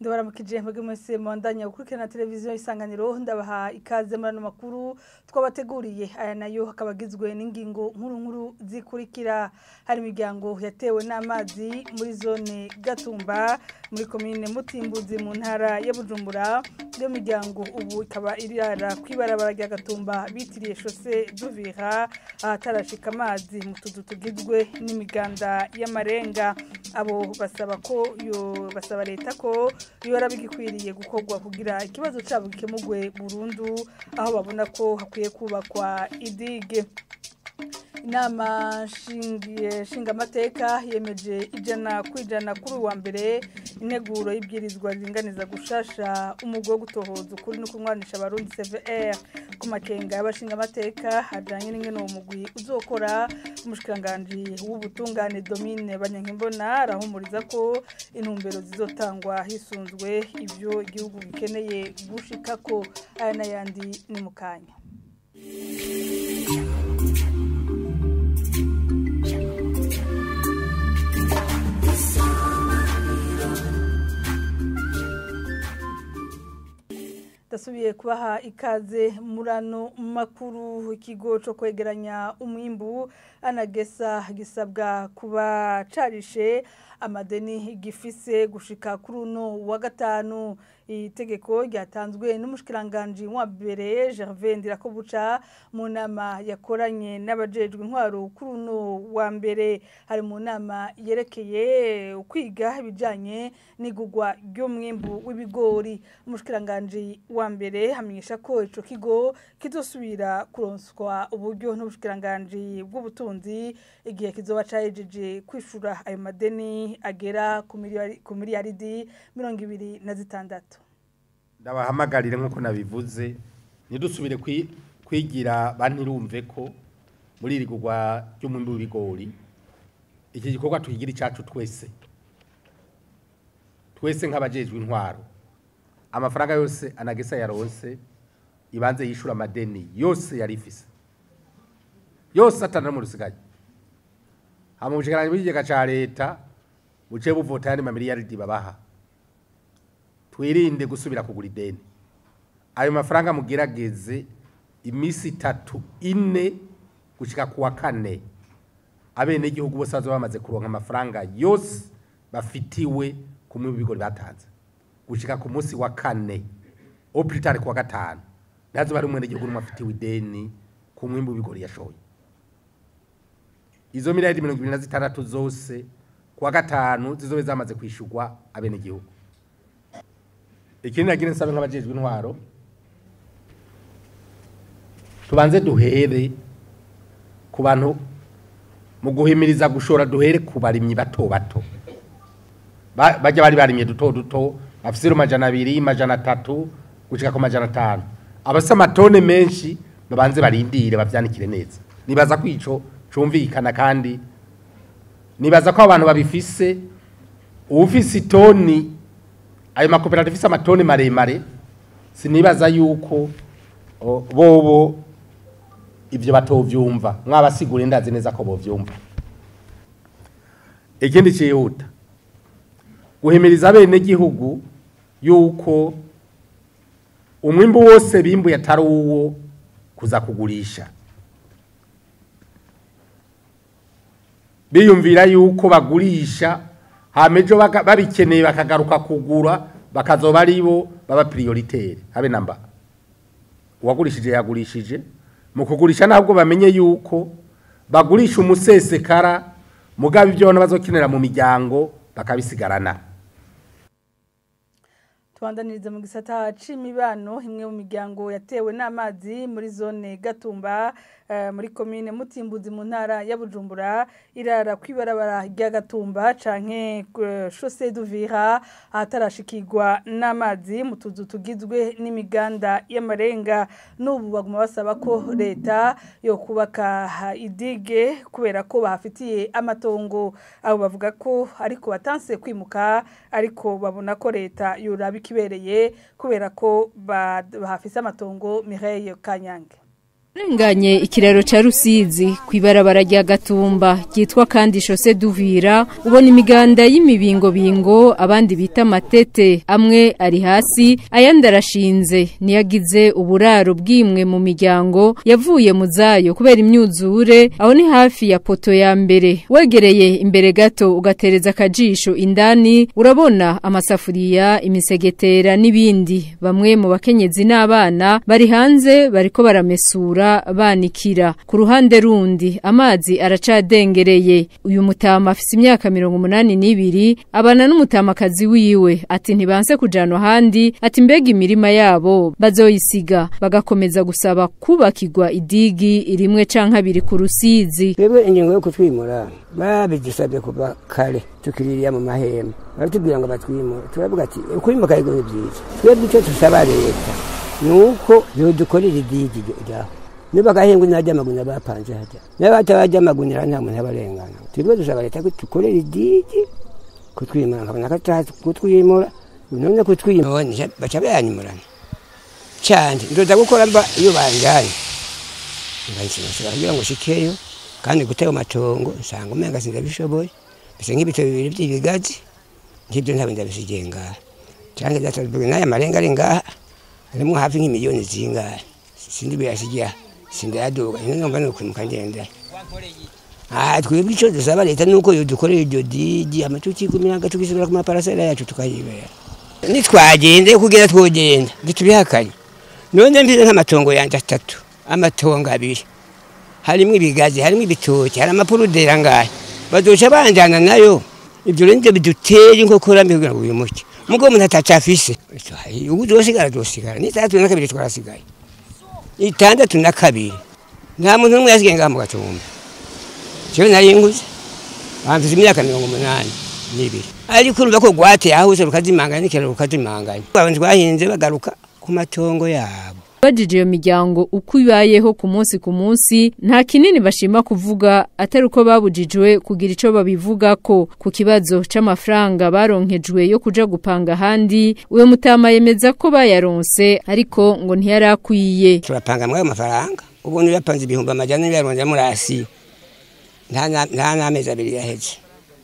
ndabaramukije mwebwe mwese mwandanya gukurikirana televiziyo isanganiro ndabaha ikaze muri ano makuru twabateguriye aya nayo akaba agizwe n'ingingo nkuru nkuru zikurikira hari imiryango yatewe n'amazi muri zone gatumba muri komine mutimbuzi mu ntara ya bujumbura iyo miryango ubu ikaba irara kwibarabara rya gatumba bitiriye shose duvira ahatarashika amazi mu tuzu tugizwe n'imiganda y'amarenga abo basaba ko yo basaba leta ko yora bigikwiriye gukorwa kugira ikibazo cyabo gikemurwe burundu aho babona ko hakwiye kubakwa idige inama nshingamateka yemeje ijana ku ijana kuri uwa mbere integuro y'ibwirizwa ringaniza gushasha umugwi wo gutohoza ukuri no kumwanisha abarundi cvr ku makenga y'abashingamateka hajanye n'ingene uwo mugwi uzokora umushikiranganji w'ubutungane domine banyankimbona arahumuriza ko intumbero zizotangwa hisunzwe ivyo igihugu gikeneye gushikako aya n'ayandi ni mu kanya dasubiye kubaha ikaze muri ano makuru ikigo cyo kwegeranya umwimbu anagesa gisabwa kuba carishe amadeni gifise gushika kuri uno wa gatanu itegeko ryatanzwe n'umushikiranganji wa mbere Gervais Ndirakobuca mu nama yakoranye n'abajejwe intwaro kuri uno wa mbere hari mu nama yerekeye kwiga ibijanye n'igugwa ry'umwimbu w'ibigori umushikiranganji wa mbere hamenyesha ko ico kigo kizosubira kuronswa uburyo n'ubushikiranganji bw'ubutunzi igihe kizoba cahejeje kwishura ayo madeni agera ku miliyaridi mirongo ibiri na zitandatu ndabahamagarire nk'uko nabivuze ntidusubire kwigira bantirumve ko muri iri gugwa ry'umwimbi w'ibigori iki gikorwa tukigira icyacu twese twese nk'abajejwe intwaro amafaranga yose anagesa yaronse ibanze yishura amadeni yose yari ifise yose atana mu rusigaye hama ubushikiranganje bw'ikigega ca leta buce buvota yandi mamiliyaridi babaha twirinde gusubira kugura ideni ayo mafaranga mugerageze iminsi itatu ine gushika kuwa kane abene igihugu bose bazoba bamaze kuronka amafaranga yose bafitiwe kumwe bigori batanze gushika ku munsi wa kane opritare kuwa gatanu nazo bari umwene igihugu numafitiwe ideni ku mwimbu w'ibigori yashoye izo miliyari mirongo ibiri na zitandatu zose kuwa gatanu zizobe zamaze kwishurwa abene igihugu ikindi nagira nsabe nk'abajejwe intwaro tubanze duhere ku bantu mu guhimiriza gushora duhere ku barimyi bato bato bajya bari barimye duto duto bafise amajana abiri amajana atatu gushika ku majana atanu abafise amatone menshi babanze barindire bavyanikire neza nibaza ko ico cumvikana kandi nibaza ko abantu babifise uwufise itoni ayo makoperative ifise amatoni maremare sinibaza yuko bobo ivyo batovyumva mwabasigure ndazi neza ko bovyumva ikindi cihuta guhimiriza bene gihugu yuko umwimbu wose bimbuye atari uwo kuza kugurisha biyumvira yuko bagurisha hamejo babikeneye bakagaruka kugura bakazoba ari bo baba prioritaire habe namba uwagurishije yagurishije mu kugurisha ntabwo bamenye yuko bagurisha umusesekara mugabo ibyo bazokenera mu miryango bakabisigarana tubandaniriza mu gisata c'imibano imwe mu miryango yatewe n'amazi muri zone gatumba muri komine mutimbuzi mu ntara ya bujumbura irara kwibarabara rya gatumba canke chaussée d'Uvira ahatarashikirwa n'amazi mu tuzu tugizwe n'imiganda y'amarenga n'ubu baguma basaba ko leta yo kubaka idige kubera ko bahafitiye amatongo abo bavuga ko ariko batanse kwimuka ariko babona ko leta yoraba ikibereye kubera ko bahafise amatongo Mireille Kanyange Urenganye ikiraro ca Rusizi kwibarabara rya Gatumba ryitwa kandi Chaussée d'Uvira ubona imiganda y'imibingo bingo abandi bita matete amwe ari hasi ayandi arashinze niyagize uburaro bwimwe mu miryango yavuye mu zayo kubera imyuzure aho ni hafi ya poto ya mbere wegereye imbere gato ugatereza akajisho indani urabona amasafuriya imisegetera n'ibindi bamwe mu bakenyezi n'abana bari hanze bariko baramesura banikira ku ruhande rundi amazi aracadengereye uyu mutama afise imyaka mirongo umunani n'ibiri abana n'umutamakazi wiwe ati ntibanse kujanwa ahandi ati mbega imirima yabo bazoyisiga bagakomeza gusaba kubakirwa idigi rimwe canke abiri ku rusizi twebwe ingingo yo kutwimura babidusabye kuva kare tukiririya mu mahema baratubwira ngo batwimure turavuga ati ukwimuka ariko ni byiza twebwe icyo tusaba leta ni uko yodukorera idigi ryaho niba agahengwe n'ajyamagunira bapanze hajya niba batabajyamagunira nta muntu abarengana twebwe dusaba leta ko dukorera idigi kutwimura nkabona ko atazi kutwimura none kutwimura baca bayanyimurana cyane ndoza gukora mba iyo banjyanye ngayisinasira kugira ngo shikeyo kandi gutera amatongo nsanga umenga sindabishoboye mbese nk'ibito bibiri by'ibigazi nk'ibyo ntabwo ndabisigiye ngaha cyangwa databuge n'aya marenga ari ngaha harimo hafi nk'imiliyoni zingahe sindi biyasigiye sindayaduga ino numva ni ukwimuka ngenda Ah, twebwe icyo dusaba leta ni uko yodukorera iryo digi amatuki kumi n'aga tukisubira ku maparasera yacu tukayibera nitwagende kugenda twogenda ntitubihakanye none mbize nk'amatongo yanjye atatu amatongo abiri harimo ibigazi harimo ibitoki hari amapurudera ngahe bazoca banjyana nayo ibyo rero nibyo bidutera inkokora mbi kugira ngo wimuke mugo umuntu atacafise ubu zosigara zosigara n'itandatu na kabiri twarasigaye itandatu na kabiri nta muntu n'umwe yasigaye ngaha mu gatumba jewe nari nguze bamfise imyaka mirongo umunani n'ibiri ariko urumva ko rwateye ahuse rukazimanganya n'ikiraro rukazimanganya abantu twahinze bagaruka ku matongo yabo bajije iyo miryango uko ibayeho ku munsi ku munsi nta kinini bashima kuvuga atari uko babujijwe kugira ico babivuga ko ku kibazo c'amafaranga baronkejwe yo kuja gupanga ahandi uwo mutama yemeza ko bayaronse ariko ngo ntiyarakwiye turapanga mwayo mafaranga ubundi yapanze ibihumbi amajana y'abarundi muri asiya nta na- nta n'amezi abiri yaheze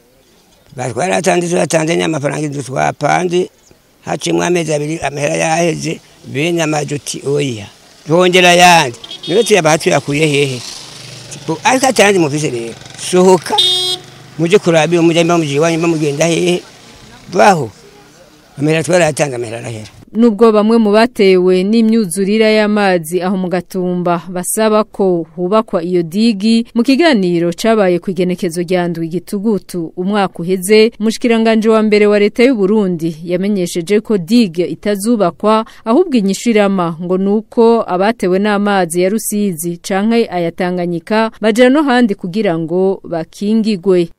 batwaratanze turatanze n'amafaranga inzu twapanze haciyemo amezi abiri amahera yaheze bene amajuti oya twongera ayandi niyo tuyabaha tuyakuye hehe Bo- ariko atandi mufise rero sohoka muje kuraba mujya mba mugiye wanyu mba mugenda hehe baho amahera twarayatanze amahera arahera Nubwo bamwe mu batewe n'imyuzurira y'amazi aho mu gatumba basaba ko hubakwa iyo digi mu kiganiro cabaye ku igenekezo rya ndwi igitugutu umwaka uheze umushikiranganje wa mbere wa leta y'u Burundi yamenyesheje ko digue itazubakwa ahubwo inyishirama ngo nuko abatewe n'amazi ya Rusizi canke ayatanganyika baja no handi kugira ngo bakingigwe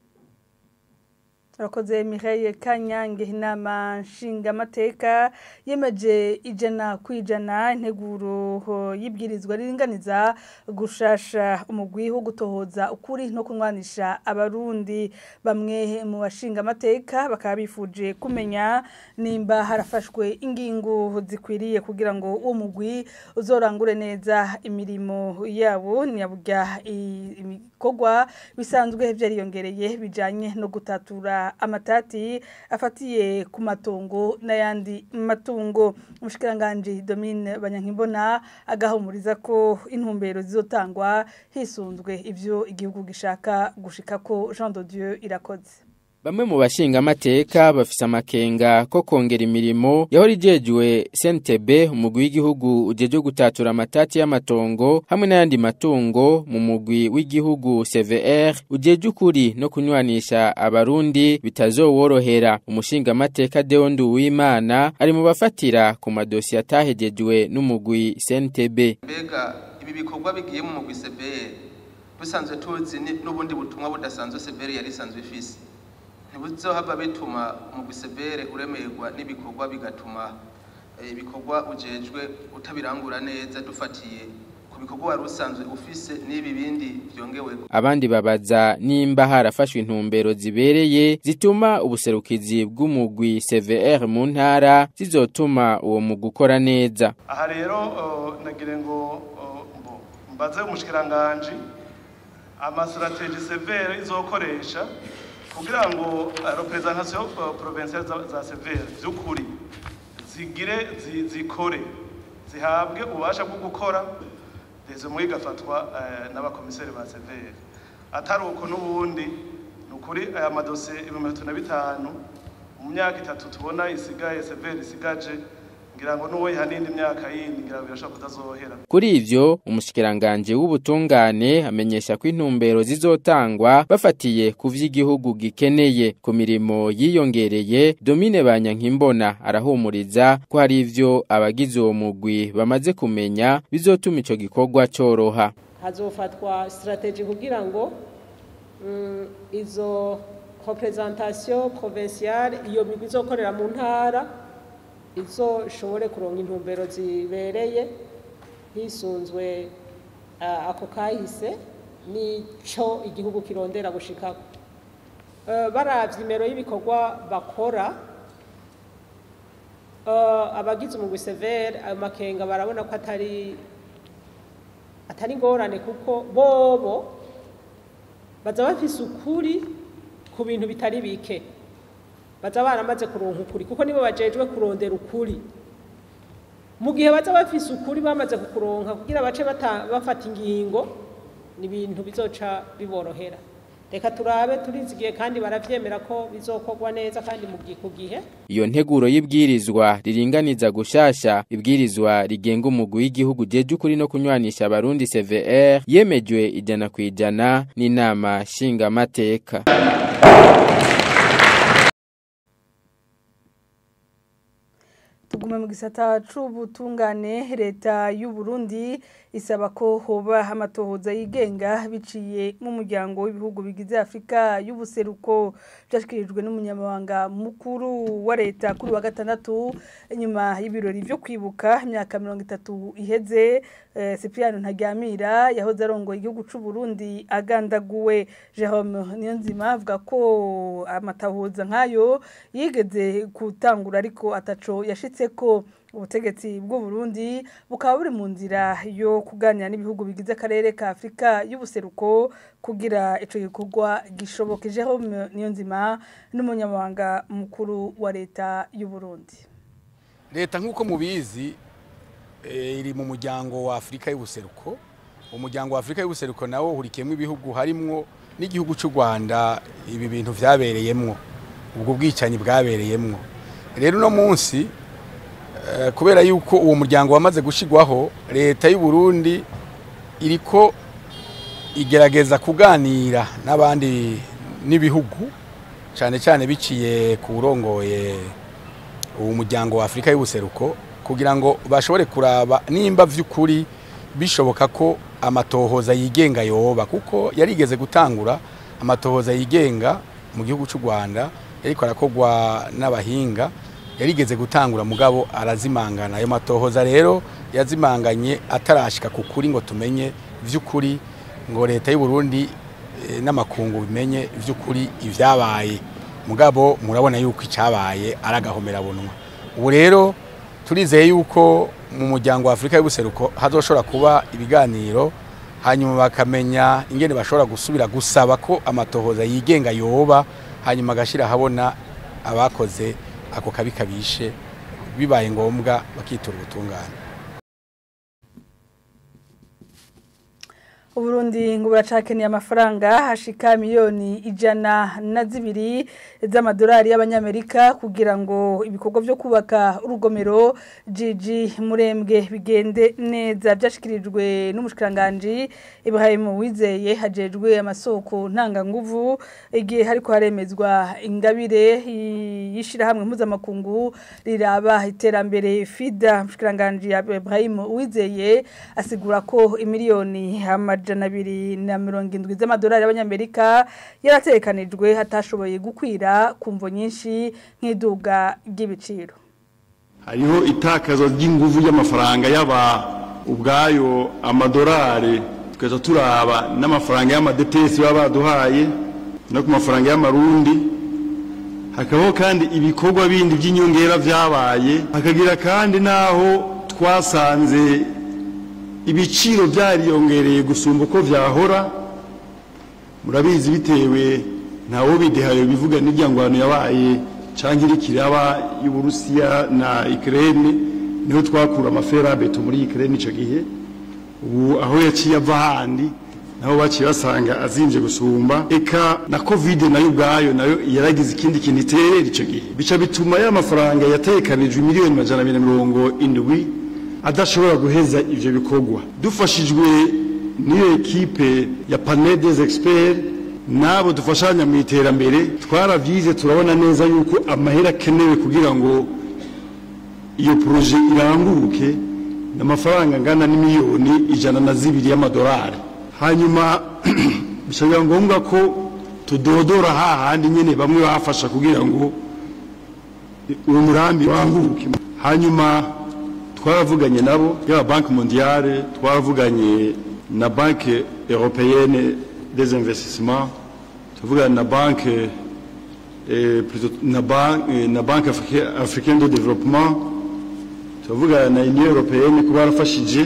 Turakoze Mireille Kanyange inama nshingamateka yemeje ijana ku ijana integuro ho, y'ibwirizwa riringaniza gushasha umugwi wo gutohoza ukuri no kunwanisha abarundi bamwe mu bashingamateka bakaba bifuje kumenya nimba harafashwe ingingo zikwiriye kugira ngo uwo mugwi uzorangure neza imirimo yabo nyaburya i- ibikorwa bisanzwe byariyongereye bijanye no gutatura amatati afatiye ku matongo n'ayandi matungo umushikiranganje Domine Banyankimbona agahumuriza ko intumbero zizotangwa hisunzwe ivyo igihugu gishaka gushikako Jean de Dieu irakoze Bamwe mu bashinga amateka bafise amakenga ko kongera imirimo yahora ijejwe CNTB umugwi w'igihugu ujeje gutatura amatati y'amatongo hamwe n'ayandi matungo mu mugwi w'igihugu CVR ujeje ukuri no kunywanisha abarundi bitazoworohera umushinga amateka Deondu w'Imana ari mu bafatira ku madosi atahejejwe n'umugwi CNTB mbega ibi bikorwa bigiye mu mugwi seberi dusanzwe tuzi ni- n'ubundi butumwa budasanzwe seberi yari isanzwe ifise ntibuzohava bituma umugwi seberi uremerwa n'ibikorwa bigatuma eh, ibikorwa ujejwe utabirangura neza dufatiye ku bikorwa wari usanzwe ufise n'ibi bindi byongeweko abandi babaza nimba harafashwe intumbero zibereye zituma ubuserukizi bw'umugwi CVR mu ntara zizotuma uwo mugwi ukora neza aha rero uh, nagira ngo uh, mbo- mbaze umushikiranganji amasitrategi severe izokoresha kugira ngo representation provinciale za, za severe vy'ukuri zigire zi- zikore zihabwe ububasha bwo gukora rezo muri igafatwa eh, n'abakomiseri ba severe atari uko n'ubundi ni ukuri aya madose ibihumbi bitatu na bitanu mu myaka itatu tubona isigaye severe isigaje ngira ngo n'uwo yiha n'indi myaka yindi ngira ngo birashobora kutazohera Kuri ivyo umushikiranganje w'ubutungane amenyesha ko intumbero zizotangwa bafatiye ku vy'igihugu gikeneye ku mirimo yiyongereye Domine Banyankimbona arahumuriza ko hari ivyo abagize uwo mugwi bamaze kumenya bizotuma ico gikorwa coroha. hazofatwa strategy kugira ngo mm, izo representation provinciale iyo migwi izokorera mu ntara izoshobore kuronka intumbero zibereye hisunzwe uh, ako kahise n'ico igihugu kirondera gushikako uh, baravye imero y'ibikorwa bakora uh, abagize umugwi severe ayo makenga barabona ko atari atari ingorane kuko bobo baza bafise ukuri ku bintu bitari bike baza baramaze kuronka ukuri kuko nibo bajejwe kurondera ukuri mu gihe baza bafise ukuri bamaze kukuronka kugira bace bata- bafata ingingo ni ibintu bizoca biborohera reka turabe turizigiye kandi baravyemera ko bizokorwa neza kandi mu gihe ku gihe Iyo nteguro y'ibwirizwa riringaniza gushasha ibwirizwa rigenga umugwi w'igihugu jeje ukuri no kunywanisha abarundi CVR yemejwe ijana ku ijana n'inama nshingamateka. tugume mu gisata c'ubutungane leta y'u Burundi isaba ko hoba amatohoza yigenga biciye mu muryango w'ibihugu bigize Afrika y'ubuseruko byashikirijwe n'umunyamabanga mukuru wa leta kuri wa gatandatu nyuma y'ibirori byo kwibuka imyaka mirongo itatu iheze eh, Cypriano Ntaryamira yahoze arongoye igihugu c'u Burundi agandaguwe Jerome Niyonzima avuga ko amatahoza nkayo yigeze gutangura ariko ataco yashitse ko ubutegetsi bw'u Burundi bukaba buri mu nzira yo kuganira n'ibihugu bigize akarere ka Afrika y'ubuseruko kugira ico gikorwa gishoboke Jerome Niyonzima n'umunyamabanga mukuru wa leta y'u Burundi leta nk'uko mubizi eh, iri mu muryango wa afurika y'ubuseruko umuryango wa afurika y'ubuseruko nawo uhurikiyemo ibihugu harimwo n'igihugu cy'u rwanda ibi bintu vyabereyemwo ubwo bwicanyi bwabereyemwo rero uno munsi eh, kubera yuko uwo muryango wamaze gushigwaho leta y'u burundi iriko igerageza kuganira n'abandi n'ibihugu cyane cyane biciye ku burongoye uwo muryango wa afurika y'ubuseruko kugira ngo bashobore kuraba nimba vy'ukuri bishoboka ko amatohoza yigenga yoba kuko yarigeze gutangura amatohoza yigenga mu gihugu cy'u rwanda yariko arakorwa n'abahinga yarigeze gutangura mugabo arazimangana ayo matohoza rero yazimanganye atarashika ku kuri ngo tumenye vy'ukuri ngo leta y'u Burundi eh, n'amakungu bimenye vy'ukuri ivyabaye mugabo murabona yuko icabaye aragahomera bunwa ubu rero turizeye yuko mu muryango wa Afrika y'ubuseruko hazoshobora kuba ibiganiro hanyuma bakamenya ingene bashobora gusubira gusaba ko amatohoza yigenga yoba hanyuma agashira habona abakoze ako kabi kabishe bibaye ngombwa bakitura ubutungane Uburundi ngo buracakeneye amafaranga hashika miliyoni ijana na zibiri z'amadolari y'abanyamerika kugira ngo ibikorwa byo kubaka urugomero Gigi Murembwe bigende neza byashikirijwe n'umushikiranganje Ibrahim Wizeye hajejwe amasoko ntanga nguvu igihe hariko haremezwa ingabire yishira hamwe mpuzamakungu riraba iterambere FIDA umushikiranganje Ibrahim Wizeye asigura ko imiliyoni amajana abiri na mirongo indwi z'amadolari y'abanyamerika yaratekanijwe hatashoboye gukwira ku mvo nyinshi nk'iduga ry'ibiciro hariho itakaza ry'inguvu y'amafaranga yaba ubwayo amadolari tukaza turaba n'amafaranga y'amadetesi baba baduhaye no ku mafaranga y'amarundi hakabaho kandi ibikorwa bindi by'inyongera byabaye hakagira kandi n'aho twasanze ibiciro byariyongereye gusumba uko vyahora murabizi bitewe ntawo bidehayo bivuga n'iryangwano yabaye canke iriko iraba y'uburusiya na Ukraine niho twakura amaferabeto muri Ukraine ico gihe ubu aho yaciye ava handi naho baciye basanga azimvye gusumba eka na covid nayo ubwayo nayo yaragize ikindi kintu iterera ico gihe bica bituma ya mafaranga yatekanijwe miliyoni majana abiri na mirongo indwi adashobora guheza ivyo bikorwa dufashijwe n'iyo ekipe ya panel des experts nabo dufashanya mu iterambere twaravyize turabona neza yuko amahera akenewe kugira ngo iyo proje iranguruke n'amafaranga angana n'imiliyoni ijana na zibiri y'amadolari hanyuma bisabira ngombwa ko tudodora hahandi nyene bamwe bafasha kugira ngo uwo murambi wanguruke hanyuma twaravuganye nabo yaba banki mondiale twaravuganye na banki européenne des investissements tuvugana na banki eh, plutôt na banki na banki africaine de développement tuvugana na union européenne kuba barafashije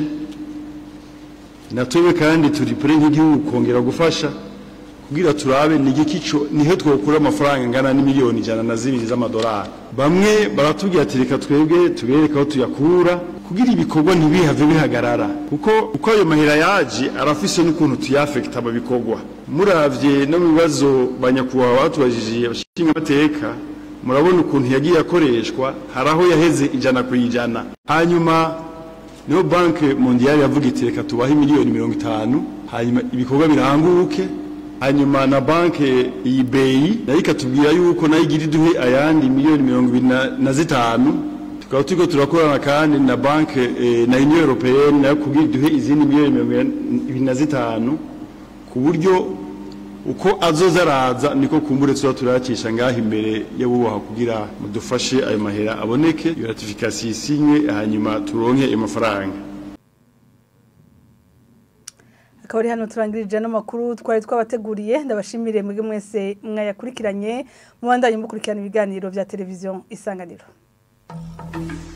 natwewe kandi turi pure nk'igihugu kongera gufasha kugira turabe ni igiki cyo nihe twokura amafaranga angana n'imiliyoni ijana na zibiri z'amadolari bamwe baratubwira ati reka twebwe tubereke aho tuyakura kugira ibikorwa ntibihave bihagarara kuko uko ayo mahera yaje arafise n'ukuntu tuyafekita mu bikorwa muravye no mu bibazo banyakubahwa batubajije abashinga amateka murabona ukuntu yagiye akoreshwa hari aho yaheze ijana ku ijana hanyuma niyo banki mondiyari yavuga iti reka tubahe miliyoni mirongo itanu hanyuma ibikorwa biranguruke hanyuma na banki iyi beyi nayo ikatubwira yuko nayo igira iduhe ayandi miliyoni mirongo ibiri na zitanu tukaba turiko turakorana kandi na banki na union européenne nayo kugira iduhe izindi miliyoni mirongo ibiri na zitanu ku buryo uko azoza araza niko kumbure tuba turayacisha ngaho imbere y'abubaha kugira mudufashe ayo mahera aboneke iyo ratifikasiyo isinywe hanyuma turonke ayo mafaranga akaba ari hano turangirije n'amakuru twari twabateguriye ndabashimire mwebwe mwese mwayakurikiranye mubandanye mukurikirana ibiganiro bya televiziyo isanganiro